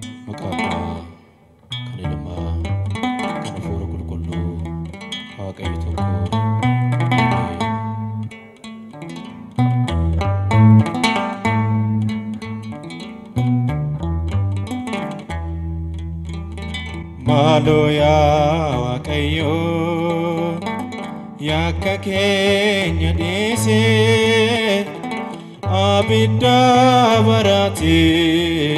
Maqaa Abbaa, kan Ilmaa, kan Hafuura Qulqulluu, Waaqayyo tokko. Ameen. Maaloo yaa Waaqayyo, yakka keenya dhiisee abidda baraatee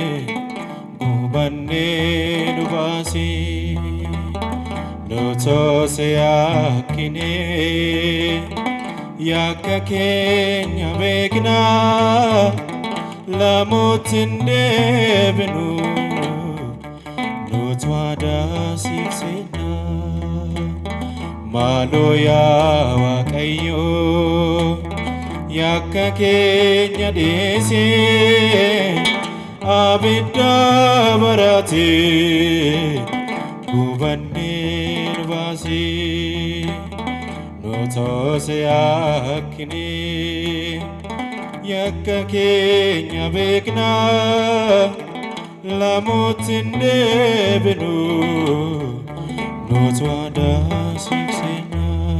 gubannee nu baasee nutoose yakkinee yakka keenya beeknaa lamuutti hin deebinu nutu adaasiifsina maaloo yaa Waaqayyo yakka keenya dhiisee abidda baraatee gubannee nu baasee nutoose yakkinee yakka keenya beeknaa lamuutti hin deebinu nutu adaasiifsina.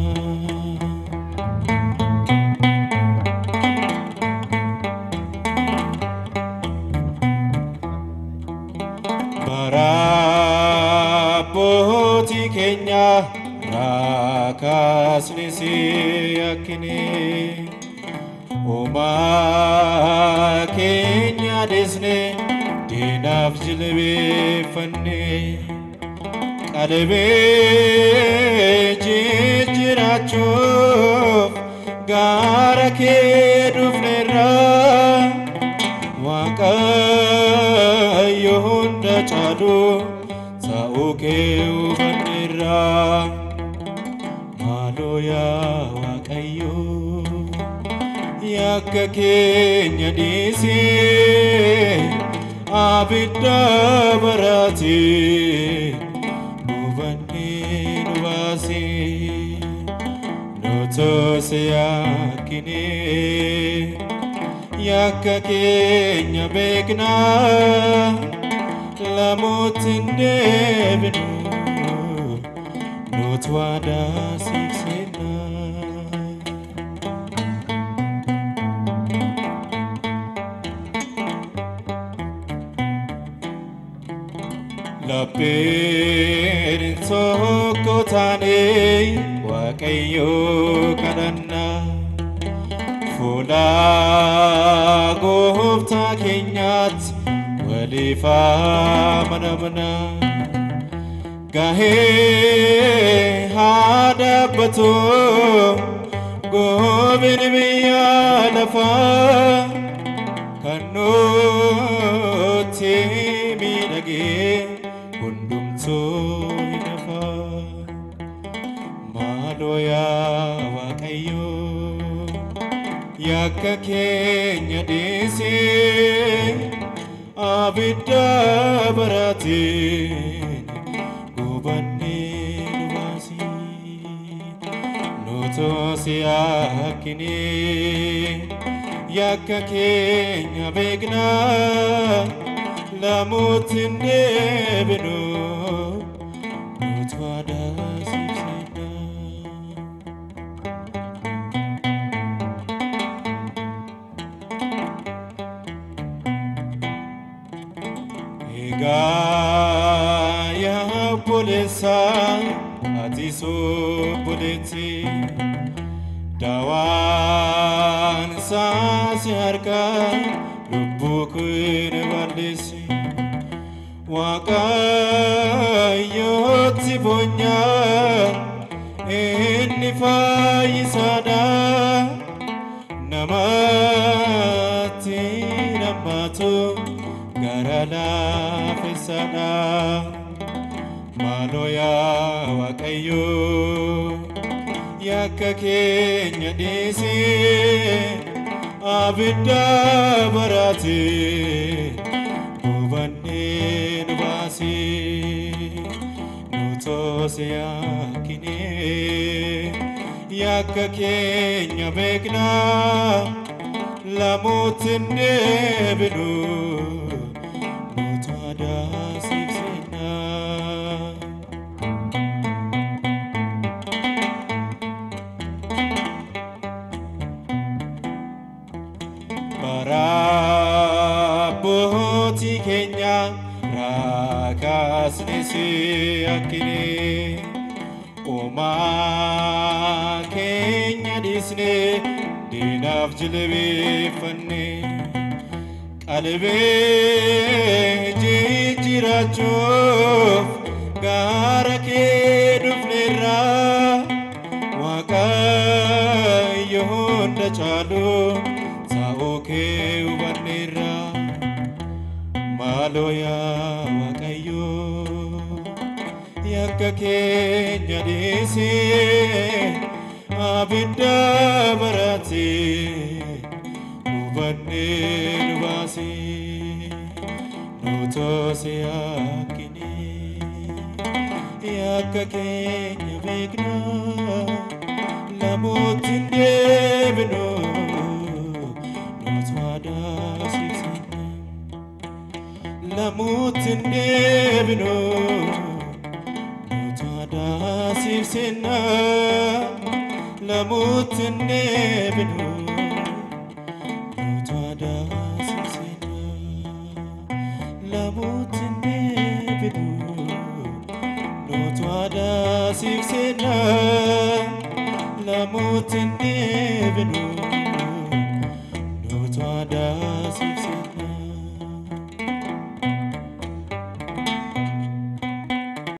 Bara abbootii keenya raakaasni si yakkine uumaa keenya dhisne diinaaf jilbeeffanne qalbii jijjiirachuuf gara kee dhufneerra waaqayyo hunda caalu ta'uu kee hubanneerra maaloo yaa waaqayyo yakka keenya dhiisee abidda baraatee gubannee nu baasee nutoose yakkinee yakka keenya beeknaa lamuutti hin deebinu nutu adaasiifsina. Lapheen tokko taanee Waaqayyo kadhanna fuula gooftaa keenyaatti waliif amanamna gahee haa dhaabbatu gooftaan biyya lafaa kan nutti miidhagee hundumtuu ni nafa maaloo yaa waaqayyo yakka keenya dhiisee abidda baraatee gubannee nu baasii nutoose yakkinee yakka keenya beeknaa lamuutti hin deebinu nutu adaasiifsina. Egaa yaa obboleessaa ati obboleetti daawaan saasi harkaa lubbuu kun balleessi waaqayyootti boonyaa inni fayyisaadha namatti nammaatu gara laafessaadha maaloo yaa waaqayyo yakka keenya dhiisee abidda baraatee gubannee nu baasee nutoose yakkinee yakka keenya beeknaa lamuutti hin deebinu nutu daasiifsina. Bara abbootii keenya raakaasni si akkine uumaa keenya dhiisne diinaaf jilbeeffanne qalbee jijjiirachuuf gaara kee dhufneerra waaqayyo hunda caalu sa'oo kee hubanneerra maaloo yaa waaqayyo yakka keenya dhiisee abidda baraatee hubannee nu baasee nu toose akkine yakka keenya beekna lamuutti hin deebinu nutu adaasiifsina lamuutti hin deebinu nutu adaasiifsina lamuutti hin deebinu nutu adaasiifsina lamuutti hin deebinu nutu adaasiifsina lamuutti hin deebinu